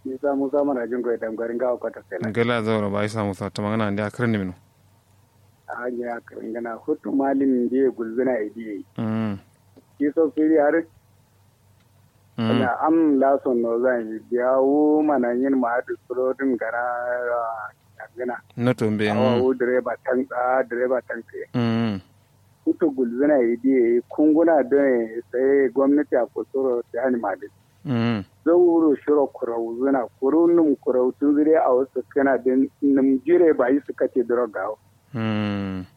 isa musa mana jin goyi damgarin gawa kwata sai na gala zaura ba isa musa ta magana da akar ne mino a hanyar karin gana hutu malin da ya gulzuna a diye mm ki so fili har mm na am lason no zan yi biyawo mana yin ma da surodin gara a gana na tombe awa mm wo direba tan a direba tan ke mm hutu gulzuna a diye kunguna don sai gwamnati a kusuro ta hannu ma da mm zauro shiro kurau zuna kuru num kurau tun zire a wasu kana da num jire ba yi suka ce droga mm